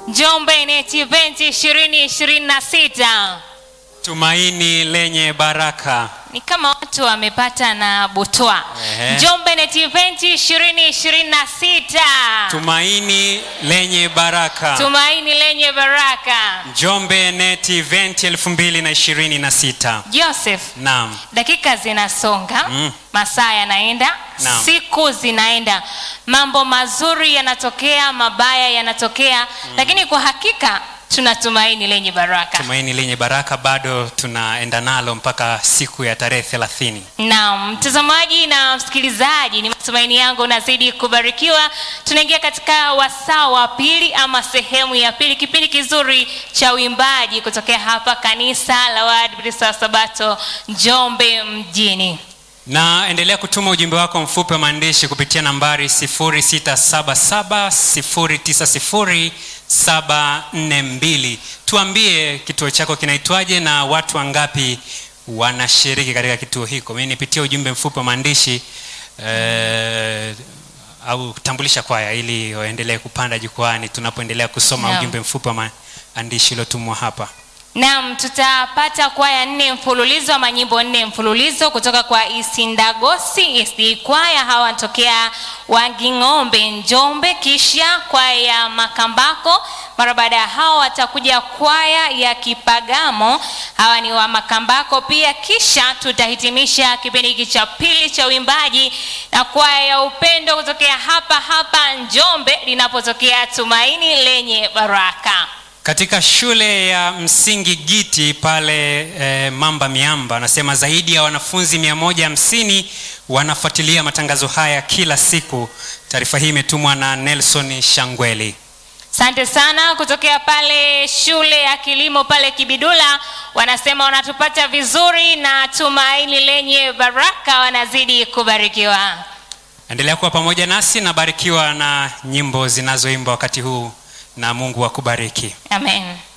Njombe NET Event 2026 Tumaini lenye baraka. ni kama watu wamepata na butwa. Ehe. Njombe NET Event 2026 Tumaini lenye baraka. tumaini lenye baraka. Njombe Net Event 2026. Joseph, Naam. dakika zinasonga Mm. masaa yanaenda Naam. siku zinaenda mambo mazuri yanatokea mabaya yanatokea lakini kwa hakika tuna tumaini lenye baraka Tumaini lenye baraka bado tunaenda nalo mpaka siku ya tarehe 30. na mtazamaji na msikilizaji ni matumaini yangu unazidi kubarikiwa tunaingia katika wasaa wa pili ama sehemu ya pili kipindi kizuri cha uimbaji kutokea hapa kanisa la waadventista wa sabato njombe mjini Na endelea kutuma ujumbe wako mfupi wa maandishi kupitia nambari 0677090742. Tuambie kituo chako kinaitwaje na watu wangapi wanashiriki katika kituo hiko. Mimi nipitie ujumbe mfupi wa maandishi eh, au kutambulisha kwaya ili waendelee kupanda jukwani tunapoendelea kusoma Naam. ujumbe mfupi wa maandishi uliotumwa hapa. Naam, tutapata kwaya nne mfululizo ama nyimbo nne mfululizo kutoka kwa Isindagosi SD kwaya, hawa wanatokea Wanging'ombe Njombe, kisha kwaya ya Makambako. Mara baada ya hao watakuja kwaya ya Kipagamo, hawa ni wa Makambako pia, kisha tutahitimisha kipindi hiki cha pili cha uimbaji na kwaya ya Upendo kutokea hapa hapa Njombe, linapotokea Tumaini lenye Baraka. Katika shule ya msingi Giti pale e, Mamba Miamba, anasema zaidi ya wanafunzi 150 wanafuatilia matangazo haya kila siku. Taarifa hii imetumwa na Nelson Shangweli. Asante sana kutokea pale shule ya kilimo pale Kibidula, wanasema wanatupata vizuri na tumaini lenye baraka, wanazidi kubarikiwa. Endelea kuwa pamoja nasi na barikiwa na nyimbo zinazoimbwa wakati huu, na Mungu akubariki. Amen.